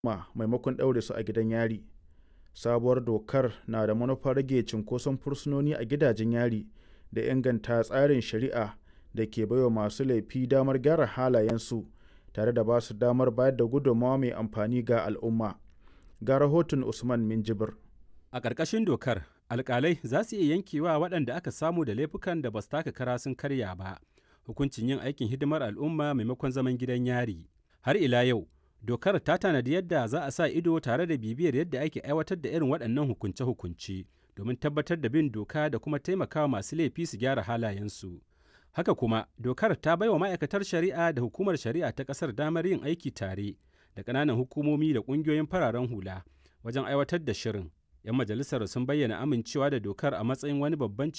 ma maimakon ɗaure su a gidan yari. Sabuwar dokar na da manufar rage cunkoson fursunoni a gidajen yari da inganta tsarin shari'a da ke baiwa masu laifi damar gyara halayensu tare da ba su damar bayar da gudummawa mai amfani ga al'umma. Ga rahoton Usman Minjibir. A ƙarƙashin dokar, alƙalai za su iya yankewa waɗanda aka samu da laifukan da ba su taka kara sun karya ba, hukuncin yin aikin hidimar al'umma maimakon zaman gidan yari. Har ila yau, dokar ta tanadi yadda za a sa ido tare da bibiyar yadda ake aiwatar da irin waɗannan hukunce-hukunce domin tabbatar da bin doka da kuma taimakawa masu laifi su gyara halayensu. Haka kuma, dokar ta baiwa ma'aikatar shari'a da hukumar shari'a ta ƙasar damar yin aiki tare da ƙananan hukumomi da ƙungiyoyin fararen hula wajen aiwatar da shirin. 'Yan majalisar sun bayyana amincewa da dokar a matsayin wani babban ci